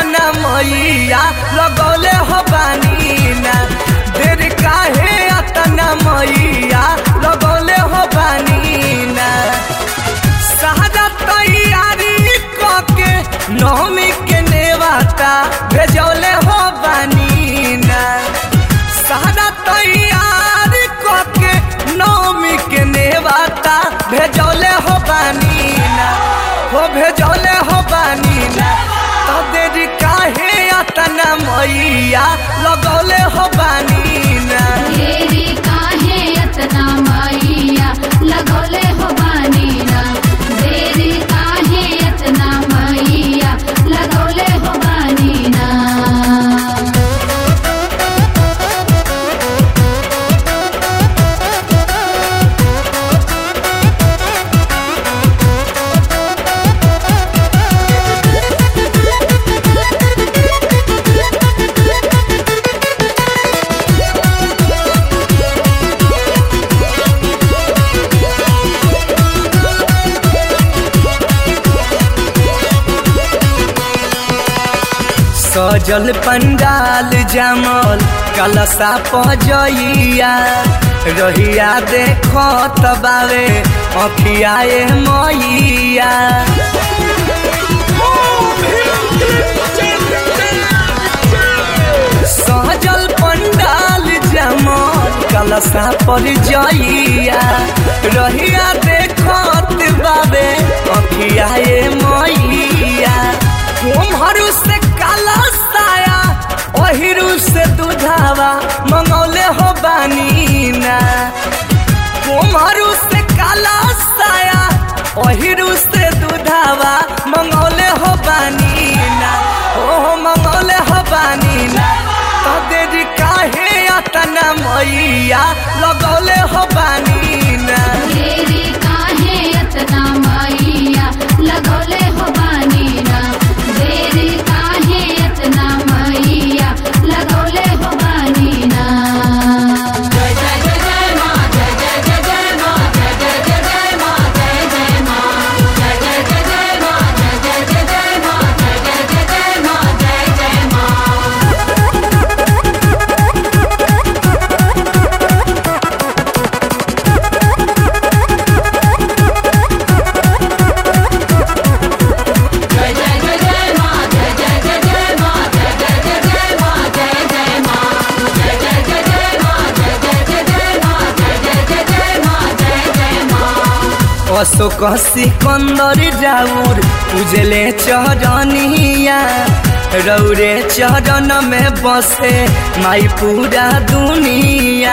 अतना मैया लगौले हो बानी ना देर काहे अतना मैया लगौले हो बानी ना सारा तैयारी कके नवमी के नेवाता भेजौले हो बानी ना सारा तैयारी कके नवमी के नेवाता भेजौले हो बानी ना हो भेजौले हो बानी ना तो देरी काहे अतना मैया लगौले हो बानी ना देरी काहे अतना मैया लगौले हो बानी ना देरी काहे अतना मैया लगौले हो बानी ना सजल पंडाल जमल कलशा पजइया रहिया देखो तबावे अखियाए मैया सजल पंडाल जमल कलशा पर जइया रहिया देखत बाबे अखियाए मैया कुम्हरू से काला साया ओहिरू से दुधावा मंगौले हो बानी ना कुम्हरू से काला साया ओहिरू से दुधावा मंगौले हो बानी ना ओहो मंगौले हो बानी ना तो देरी काहे अतना मैया लगौले हो बानी ना देरी काहे अतना मैया लगौले हो बानी ना देरी काहे अतना मैया लगौले हो बानी ना जय जय जय जय माँ जय जय जय जय माँ जय जय जय जय माँ जय जय माँ जय जय जय जय माँ जय जय जय जय माँ जय जय जय जय माँ जय जय माँ जय जय जय जय माँ जय जय जय जय माँ जय जय जय जय माँ जय जय माँ जय जय जय जय माँ जय जय जय जय माँ जय जय जय जय माँ जय जय माँ अशोक सिकंदर जाऊर उजले चरनिया रौरे चरण में बसे माई पूरा दुनिया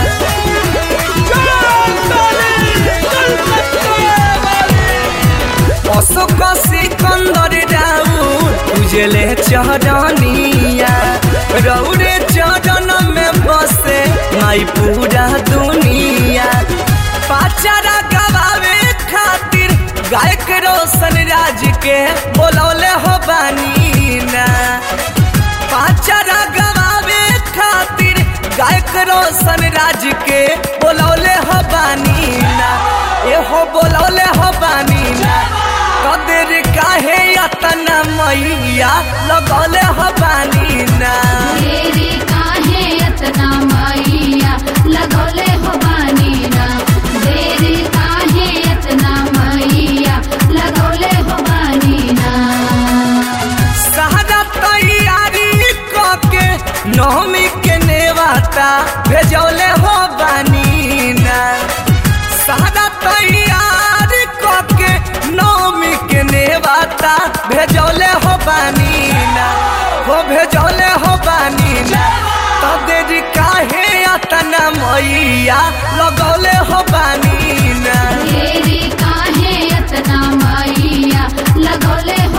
अशोक सिकंदर जाऊर उजले चरनिया रौरे चरण में बसे माई पूरा दुनिया पाचारा गवावे खातिर गायक रोशन राज के बोलौले हो बानी ना पाचारा गवावे खातिर गायक रोशन राज के बोलौले हो बानी ना एहो बोलौले हो बानी ना कदर काहे अतना मैया लगौले हो बानी ना देरी काहे अतना मैया लगौले हो बानी ना देरी काहे अतना मैया लगौले हो बानी ना सारा तैयारी कके नवमी के नेवाता भेजौले हो बानी ना सारा तैयारी कके नवमी के नेवाता भेजौले हो बानी ना हो भेजौले हो बानी ना तो देरी काहे अतना मैया लगौले हो बानी ना देरी काहे अतना मैया लगौले